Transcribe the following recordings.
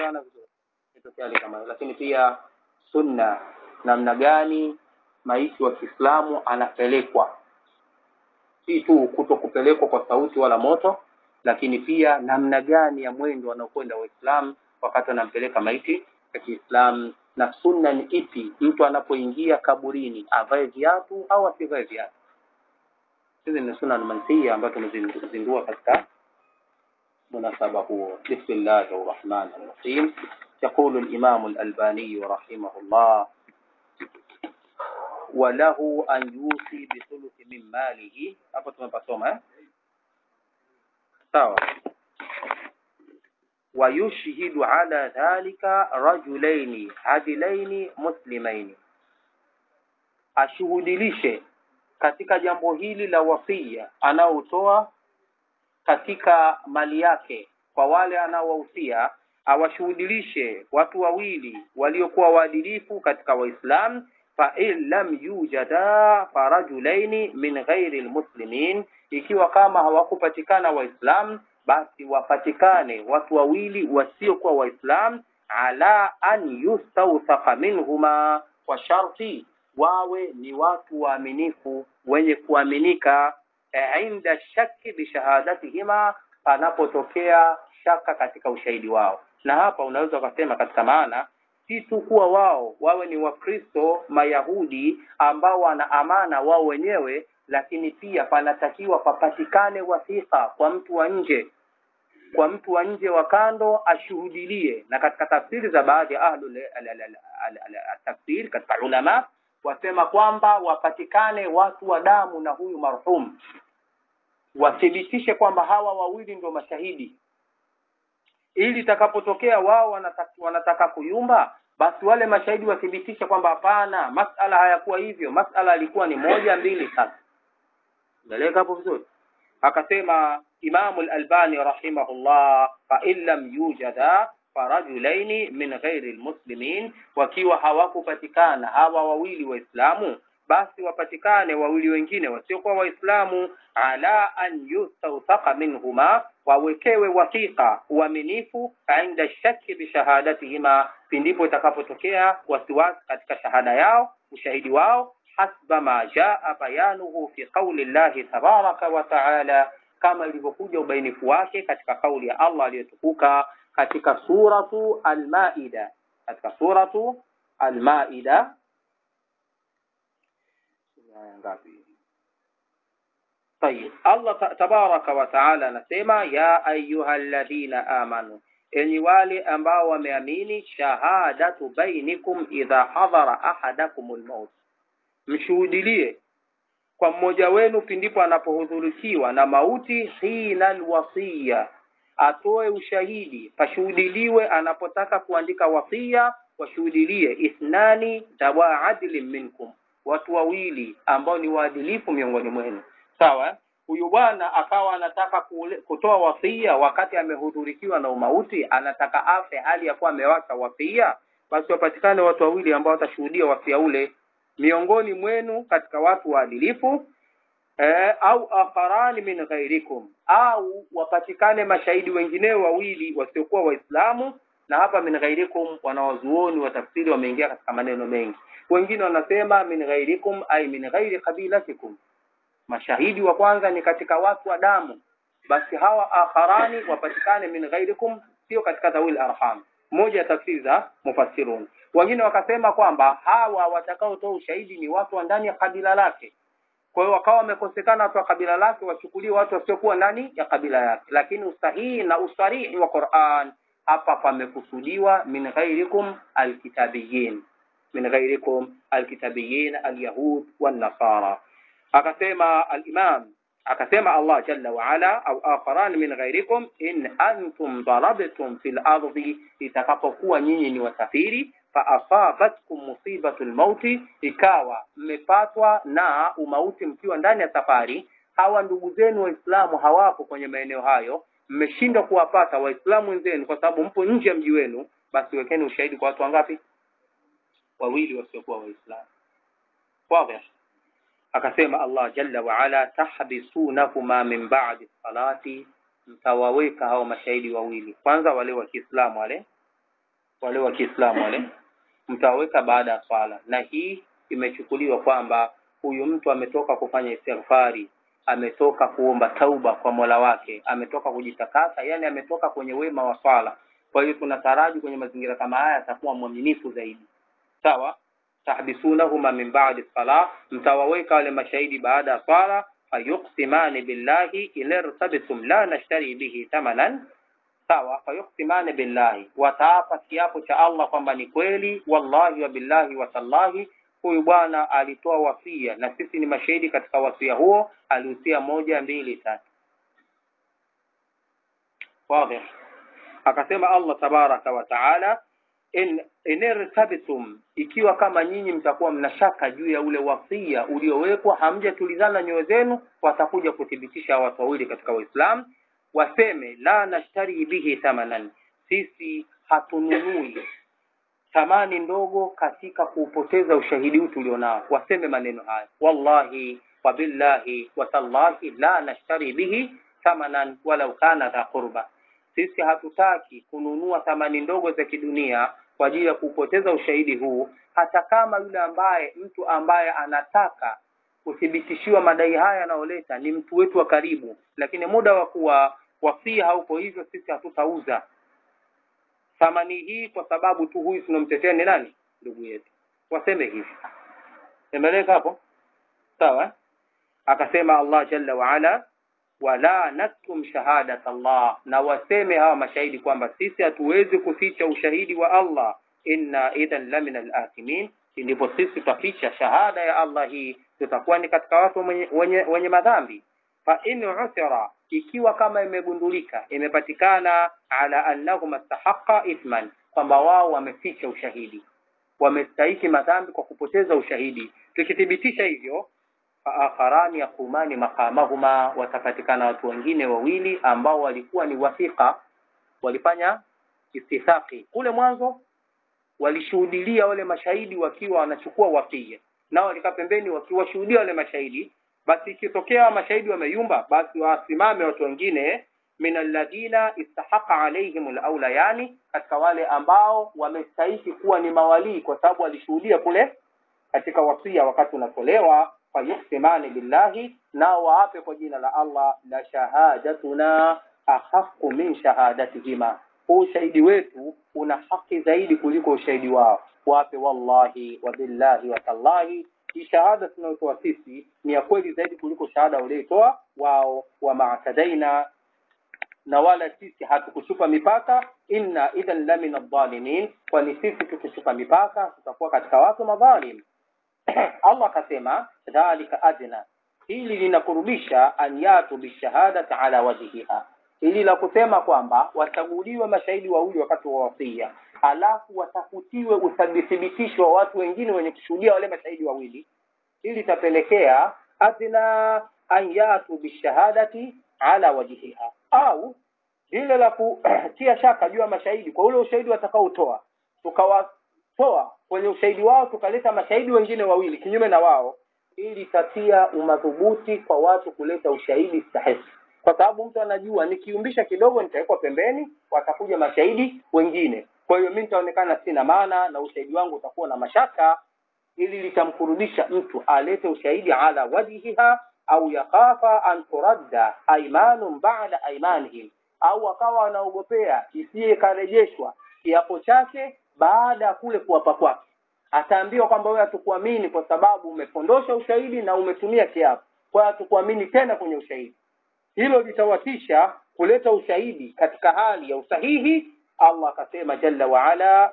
tumeelewana vizuri itokea hali kama hiyo lakini pia sunna namna gani maiti wa kiislamu anapelekwa si tu kuto kupelekwa kwa sauti wala moto lakini pia namna gani ya mwendo wanaokwenda waislamu wakati wanampeleka maiti ya kiislamu na sunna ni ipi mtu anapoingia kaburini avae viatu au asivae viatu hizi ni sunna almansia ambayo tumezindua katika مناسبة هو بسم الله الرحمن الرحيم يقول الإمام الألباني رحمه الله وله أن يوصي بثلث من ماله hapo tumepasoma eh? sawa ويشهد على ذلك رجلين عدلين مسلمين ashuhudilishe katika jambo hili la wasia anaotoa katika mali yake kwa wale anaowahusia awashuhudilishe watu wawili waliokuwa waadilifu katika waislamu fain lam yujada farajulaini min ghairi lmuslimin ikiwa kama hawakupatikana waislamu basi wapatikane watu wawili wasiokuwa waislamu ala an yustawthaka minhuma kwa sharti wawe ni watu waaminifu wenye kuaminika inda shaki bishahadatihima panapotokea shaka katika ushahidi wao na hapa unaweza ukasema katika maana si tu kuwa wao wawe ni wakristo mayahudi ambao wana amana wao wenyewe lakini pia panatakiwa papatikane wathika kwa mtu wa nje kwa mtu wa nje wa kando ashuhudilie na katika tafsiri za baadhi ya ahlul tafsiri katika ulama wasema kwamba wapatikane watu wa damu na huyu marhum wathibitishe kwamba hawa wawili ndio mashahidi ili itakapotokea wao wanataka, wanataka kuyumba basi wale mashahidi wathibitishe kwamba hapana masala hayakuwa hivyo masala alikuwa ni moja mbili tatu umeeleka hapo vizuri akasema imamu lalbani rahimahullah fain lam yujada farajulaini min ghairi lmuslimin wakiwa hawakupatikana hawa wawili waislamu basi wapatikane wawili wengine wasiokuwa waislamu ala an yustawthaka minhuma wawekewe wathiqa uaminifu inda shaki bishahadatihima pindipo itakapotokea wasiwasi katika shahada yao ushahidi wao hasba ma jaa bayanuhu fi qauli llahi tabaraka wa taala kama ilivyokuja ubainifu wake katika kauli ya allah aliyotukuka katika suratu almaida katika suratu almaida aya ngapi طيب Allah tabaraka wa taala anasema ya ayuha alladhina amanu enyi wale ambao wameamini shahadatu bainikum idha hadhara ahadakum lmaut mshuhudilie kwa mmoja wenu pindipo anapohudhurikiwa na mauti hina alwasiya atoe ushahidi pashuhudiliwe anapotaka kuandika wasia washuhudilie ithnani dawa adlin minkum watu wawili ambao ni waadilifu miongoni mwenu sawa huyu bwana akawa anataka kule, kutoa wasia wakati amehudhurikiwa na umauti anataka afe hali ya kuwa amewacha wasia basi wapatikane watu wawili ambao watashuhudia wasia ule miongoni mwenu katika watu waadilifu eh, au akharani min ghairikum au wapatikane mashahidi wengineo wawili wasiokuwa waislamu na hapa min ghairikum wanawazuoni wa tafsiri wameingia katika maneno mengi wengine wanasema min ghairikum ay min ghairi qabilatikum mashahidi wa kwanza ni katika watu wa damu basi hawa akharani wapatikane min ghairikum sio katika dhawil arham moja ya tafsiri za mufassirun wengine wakasema kwamba hawa watakaotoa ushahidi ni watu wa ndani ya kabila lake kwa hiyo wakawa wamekosekana watu wa kabila lake wachukulie watu wasiokuwa ndani ya kabila yake lakini usahihi na usarihi wa Qur'an hapa pamekusudiwa min ghairikum alkitabiyin min ghairikum alkitabiyin alyahud wan nasara akasema al-imam akasema Allah jalla wa ala au akharan min ghairikum in antum darabtum fil ardi itakapokuwa nyinyi ni wasafiri fa asabatkum musibatul mauti ikawa mmepatwa na umauti mkiwa ndani ya safari hawa ndugu zenu waislamu hawapo kwenye maeneo hayo mmeshindwa kuwapata waislamu wenzenu kwa sababu mpo nje ya mji wenu basi wekeni ushahidi kwa watu wangapi wawili wasiokuwa waislamu wazi akasema Allah jalla wa ala tahbisunahuma min ba'di salati mtawaweka hao mashahidi wawili kwanza wale wa Kiislamu wale wale wa Kiislamu wale mtawaweka baada ya swala, na hii imechukuliwa kwamba huyu mtu ametoka kufanya istighfari, ametoka kuomba tauba kwa Mola wake, ametoka kujitakasa, yani ametoka kwenye wema wa swala. Kwa hiyo tunataraji kwenye mazingira kama haya atakuwa mwaminifu zaidi. Sawa, tahbisunahuma min ba'di salah, mtawaweka wale mashahidi baada ya swala. Fayuqsimani billahi in irtabtum la nashtari bihi thamanan sawa fayuksimani billahi, wataapa kiapo cha Allah kwamba ni kweli, wallahi wa billahi wa tallahi, huyu bwana alitoa wasia na sisi ni mashahidi katika wasia huo, alihusia moja mbili tatu. Wazi. Akasema Allah tabaraka wa taala, in inirtabtum, ikiwa kama nyinyi mtakuwa mnashaka juu ya ule wasia uliowekwa, hamjatulizana nyoyo zenu, watakuja kuthibitisha watu wawili katika Waislamu waseme la nashtari bihi thamanan, sisi hatununui thamani ndogo katika kuupoteza ushahidi huu tulionao. Waseme maneno haya, wallahi wa billahi wa tallahi la nashtari bihi thamanan walau kana dha qurba, sisi hatutaki kununua thamani ndogo za kidunia kwa ajili ya kuupoteza ushahidi huu, hata kama yule ambaye mtu ambaye anataka kuthibitishiwa madai haya yanayoleta ni mtu wetu wa karibu, lakini muda wa kuwa wasia haupo hivyo, sisi hatutauza thamani hii kwa sababu tu huyu tunamtetea ni nani? Ndugu yetu. Waseme hivi, emeleka hapo sawa. Akasema Allah jalla waala, wala naktum shahadat Allah, na waseme hawa mashahidi kwamba sisi hatuwezi kuficha ushahidi wa Allah, inna idhan lamina al-athimin, ndipo sisi tutaficha shahada ya Allah hii, tutakuwa ni katika watu wenye, wenye, wenye madhambi fa in uthira, ikiwa kama imegundulika imepatikana, ala annahum astahaqa ithman, kwamba wao wameficha ushahidi, wamestahiki madhambi kwa kupoteza ushahidi. Tukithibitisha hivyo, fa akharani yaqumani maqamahuma, watapatikana watu wengine wawili ambao walikuwa ni wathiqa, walifanya istithaqi kule mwanzo, walishuhudilia wale mashahidi wakiwa wanachukua wasia, nao walikaa pembeni wakiwashuhudia wale mashahidi basi ikitokea mashahidi wameyumba, basi wasimame watu wengine min alladhina istahaqa alaihim alaula, yani katika wale ambao wamestahiki kuwa ni mawalii, kwa sababu walishuhudia kule katika wasia wakati unatolewa. Fayuhsimani billahi, nao waape kwa jina la Allah, la shahadatuna ahaqqu min shahadatihima, huu ushahidi wetu una haki zaidi kuliko ushahidi wao. Wape wallahi wa billahi wa tallahi hii shahada tunayotoa sisi ni ya kweli zaidi kuliko shahada walioitoa wao. wa maatadaina, na wala sisi hatukuchupa mipaka. inna idhan la min adh-dhalimin, kwani sisi tukichupa mipaka tutakuwa katika watu madhalim. Allah akasema dhalika adna, hili linakurubisha an yatu bishahadati ala wajhiha, hili la kusema kwamba wachaguliwe mashahidi wawili wakati wa wasia alafu watafutiwe uthibitisho wa watu wengine wenye kushuhudia wale mashahidi wawili, ili itapelekea adna an yatu bishahadati ala wajhiha, au lile la kutia shaka juu ya mashahidi kwa ule ushahidi watakaotoa, tukawatoa kwenye ushahidi wao tukaleta mashahidi wengine wawili kinyume na wao, ili itatia umadhubuti kwa watu kuleta ushahidi sahihi kwa sababu mtu anajua nikiumbisha kidogo nitawekwa pembeni, watakuja mashahidi wengine. Kwa hiyo mimi nitaonekana sina maana na ushahidi wangu utakuwa na mashaka. Ili litamkurudisha mtu alete ushahidi ala wajhiha, au yakhafa an turadda aymanun ba'da aymanihim, au akawa anaogopea isiye karejeshwa kiapo chake baada ya kule kuwapa kwake. Ataambiwa kwamba wewe hatukuamini kwa sababu umepondosha ushahidi na umetumia kiapo, kwa hiyo hatukuamini tena kwenye ushahidi hilo litawatisha kuleta ushahidi katika hali ya usahihi. Allah akasema jalla waala,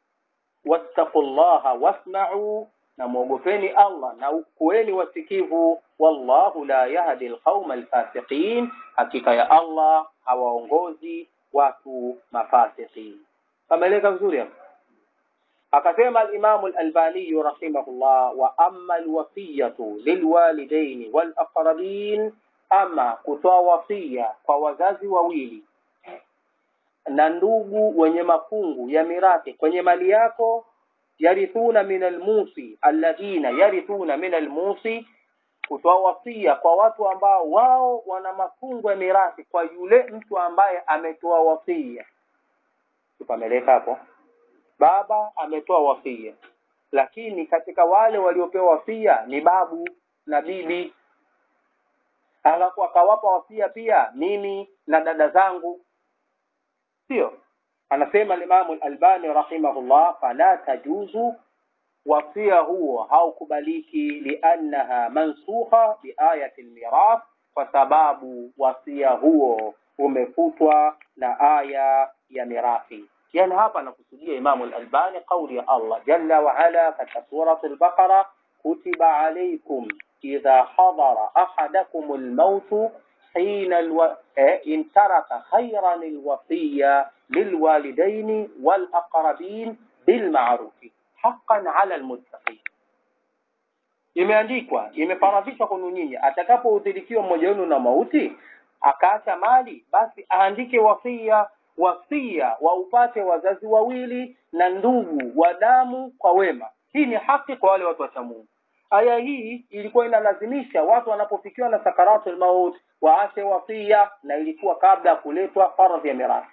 wattaqullaha wasma'u, na mwogopeni Allah na kuweni wasikivu. Wallahu la yahdi alqauma alfasiqin, hakika ya Allah hawaongozi watu mafasiqin. Kameleka vizuri hapo. Akasema alimamu alalbaniyu rahimahullah, wa amma alwasiyatu lilwalidaini walaqrabin ama kutoa wasia kwa wazazi wawili na ndugu wenye mafungu ya mirathi kwenye mali yako, yarithuna min almusi alladhina yarithuna min almusi, kutoa wasia kwa watu ambao wao wana mafungu ya mirathi kwa yule mtu ambaye ametoa wasia. Tupameleka hapo. baba ametoa wasia lakini katika wale waliopewa wasia ni babu na bibi alafu akawapa wasia pia mimi na dada zangu sio anasema limamu lalbani rahimahullah fala tajuzu wasia huo haukubaliki liannaha mansukha biayati lmirath kwa sababu wasia huo umefutwa na aya ya mirathi yani hapa anakusudia imamu lalbani qauli ya allah jalla waala katika suratu lbaqara kutiba alaikum idha hadara ahadakum lmautu حين الو... إن ترك خيرا الوصية للوالدين والأقربين بالمعروف حقا على المتقين imeandikwa imefaradhishwa kwenu nyinyi atakapoudhirikiwa mmoja wenu na mauti akaacha mali basi aandike wasia wasia waupate wazazi wawili na ndugu wa damu kwa wema hii ni haki kwa wale watu wacha mungu aya hii ilikuwa inalazimisha watu wanapofikiwa na sakaratul maut waache wasia na ilikuwa kabla ya kuletwa faradhi ya mirathi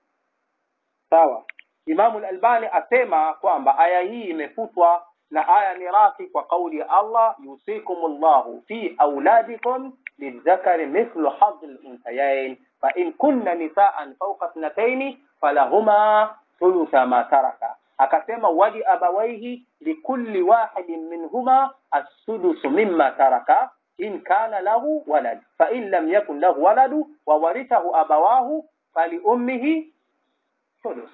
sawa imamu lalbani asema kwamba aya hii imefutwa na aya mirathi kwa kauli ya allah yusikum llahu fi auladikum lildhakari mithlu hadhi lunthayain fain kunna nisaan fauka thnataini falahuma thulutha ma taraka akasema wali abawaihi likulli wahidin minhuma assudusu mimma taraka in kana lahu walad fain lam yakun lahu waladu wawarithahu abawahu faliummihi sudus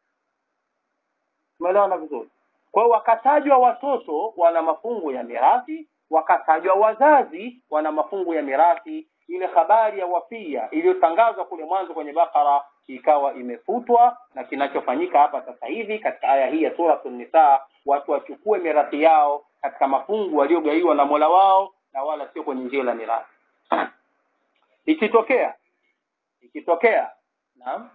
umeelewana vizuri kwa hiyo wakatajwa watoto wana mafungu ya mirathi wakatajwa wazazi wana mafungu ya mirathi ile habari ya wafia iliyotangazwa kule mwanzo kwenye bakara ikawa imefutwa na kinachofanyika hapa sasa hivi katika aya hii ya suratu nisaa watu wachukue mirathi yao katika mafungu waliogaiwa na mola wao na wala sio kwenye njia la mirathi ikitokea ikitokea naam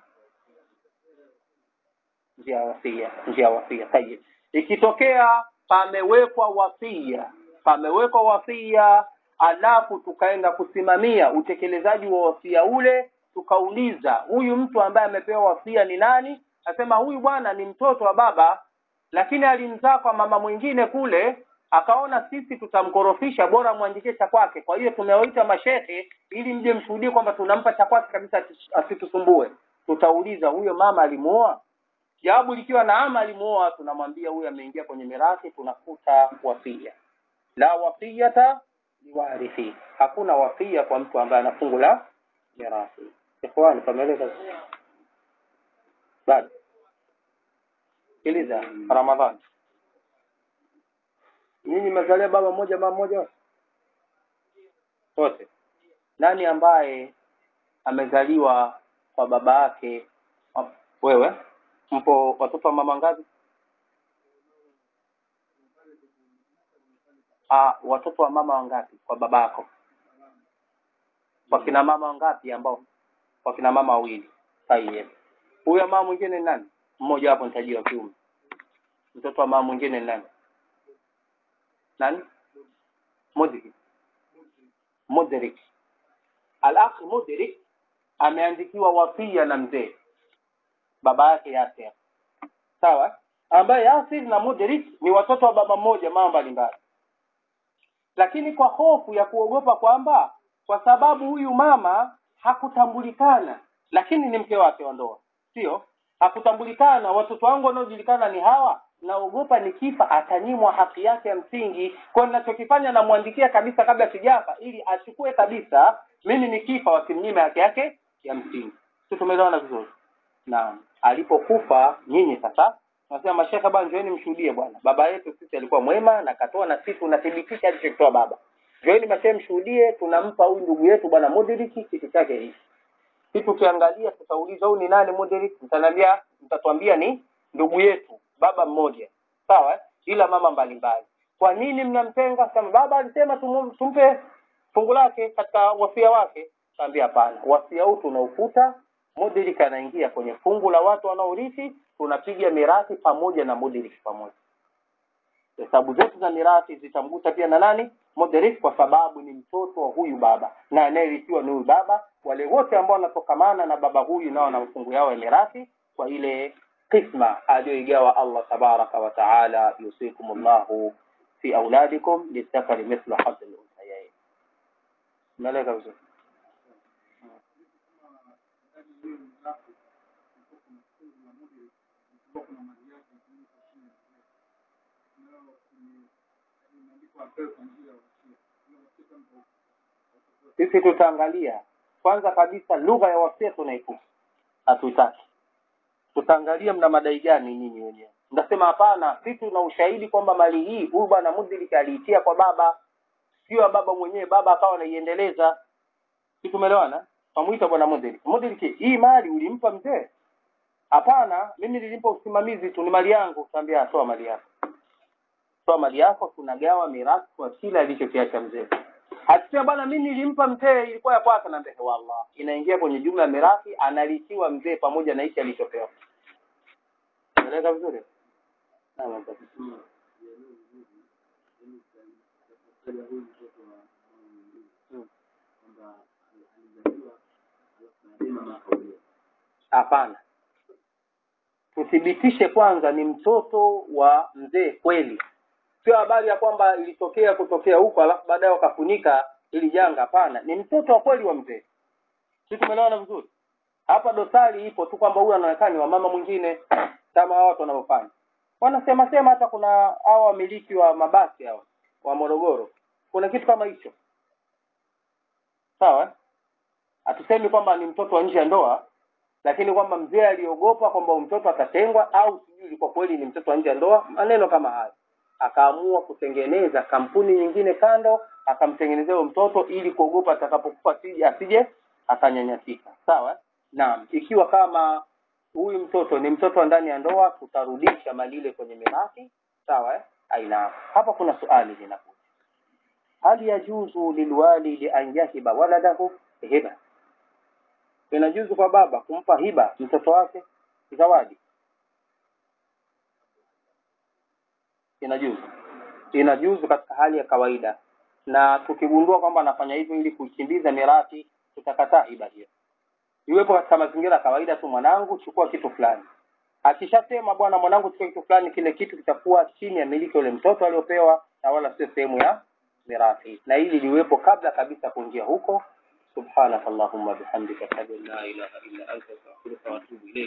njia ya wasia njia ya wasia tayib ikitokea pamewekwa wasia pamewekwa wasia alafu tukaenda kusimamia utekelezaji wa wasia ule tukauliza huyu mtu ambaye amepewa wasia ni nani asema huyu bwana ni mtoto wa baba lakini alimzaa kwa mama mwingine kule akaona sisi tutamkorofisha bora mwandikie cha kwake kwa hiyo tumewaita mashehe ili mje mshuhudie kwamba tunampa cha kwake kabisa asitusumbue tutauliza huyo mama alimuoa jawabu likiwa naama alimuoa tunamwambia huyu ameingia kwenye mirathi tunafuta wasia la wasiyata liwarithi hakuna wasia kwa mtu ambaye ana fungu la mirathi ikhwani pameeleza bado sikiliza ramadhani nyinyi mmezalia baba mmoja mama mmoja wote nani ambaye amezaliwa kwa baba yake wewe mpo watoto wa mama ngapi ah watoto wa mama wangapi kwa baba yako wakina mama wangapi ambao wakina mama wawili sahihi huyo mama mwingine ni nani mmoja hapo nitajia wa kiume mtoto wa mama mwingine ni nani nani mudrik mudrik al-akh mudrik ameandikiwa wasia na mzee baba yake Yasir sawa ambaye Yasir na Mudrik ni watoto wa baba mmoja mama mbalimbali lakini kwa hofu ya kuogopa kwamba kwa sababu huyu mama hakutambulikana lakini ni mke wake wa ndoa sio hakutambulikana watoto wangu wanaojulikana ni hawa naogopa nikifa atanyimwa haki yake ya msingi kwa ninachokifanya namwandikia kabisa kabla sijafa ili achukue kabisa mimi nikifa wasimnyime haki yake ya msingi si tumeelewana vizuri naam alipokufa nyinyi sasa nasema mashaka bwana njoeni mshuhudie bwana baba yetu sisi alikuwa mwema na katoa na sisi tunathibitisha alichokitoa baba njoeni mashehe mshuhudie tunampa huyu ndugu yetu bwana mudiriki kitu chake hiki si tukiangalia tutauliza huyu ni nani mudiriki mtaniambia mtatuambia ni ndugu yetu baba mmoja sawa ila mama mbalimbali kwa nini mnamtenga kama baba alisema tumu- tumpe fungu lake katika wasia wake kaambia hapana wasia huu tunaufuta mudirik anaingia kwenye fungu la watu wanaorithi tunapiga mirathi pamoja na mudirik pamoja hesabu zetu za mirathi zitamgusa pia na nani mudirik kwa sababu ni mtoto wa huyu baba na anayerithiwa ni huyu baba wale wote ambao wanatokamana na baba huyu nao na mafungu yao ya mirathi kwa ile qisma aliyoigawa Allah tabaraka wa taala, yusikum llahu fi auladikum lidhakari mithlu hadhi lunthayain. Umeeleka vizuri? Sisi tutaangalia kwanza kabisa lugha ya wasia tunaifuta, hatuitaki. Tutaangalia mna madai gani nyinyi wenyewe. Mnasema hapana, sisi tuna ushahidi kwamba mali hii huyu bwana Mudhiliki aliitia kwa baba, sio baba mwenyewe, baba akawa anaiendeleza. Si tumeelewana? Twamuita bwana Mudhiliki, Mudhiliki, hii mali ulimpa mzee? Hapana, mimi nilimpa usimamizi tu, ni mali yangu. Tuambia toa mali yako, toa mali yako, tunagawa mirathi kwa kila alichokiacha mzee. Akisema bwana, mimi nilimpa mzee, ilikuwa ya kwake, naambia wallah, inaingia kwenye jumla ya mirathi, analishiwa mzee pamoja na hichi alichopewa. Unaeleka vizuri? Naam, basi. Mm. Hapana, tuthibitishe kwanza ni mtoto wa mzee kweli, sio habari ya kwamba ilitokea kutokea huko alafu baadaye wakafunika ili janga. Hapana, ni mtoto wa kweli wa mzee. Si tumeelewana vizuri? Hapa dosari ipo tu kwamba huyu anaonekana ni wa mama mwingine, kama hao watu wanavyofanya. Wanasema sema hata kuna hao wamiliki wa mabasi hao wa Morogoro, kuna kitu kama hicho, sawa eh? Hatusemi kwamba ni mtoto wa nje ya ndoa, lakini kwamba mzee aliogopa kwamba mtoto atatengwa, au sijui ilikuwa kweli ni mtoto wa nje ya ndoa, maneno kama hayo, akaamua kutengeneza kampuni nyingine kando, akamtengenezea huyo mtoto ili kuogopa atakapokufa asije asije akanyanyasika. Sawa? Naam, ikiwa kama huyu mtoto ni mtoto wa ndani ya ndoa, tutarudisha mali ile kwenye mirathi. Sawa? eh? Aina hapa kuna swali linakuja, hal yajuzu lilwalidi an yahiba waladahu hiba inajuzu kwa baba kumpa hiba mtoto wake zawadi inajuzu inajuzu katika hali ya kawaida na tukigundua kwamba anafanya hivyo ili kuikimbiza mirathi tutakataa hiba hiyo iwepo katika mazingira ya kawaida tu mwanangu chukua kitu fulani akishasema bwana mwanangu chukua kitu fulani kile kitu kitakuwa chini ya miliki yule mtoto aliopewa na wala sio sehemu ya mirathi na hili liwepo kabla kabisa kuingia huko سبحانك اللهم بحمدك أشهد أن لا إله إلا أنت أستغفرك وأتوب إليك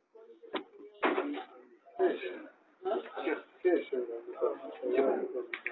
Kesho. Kesho.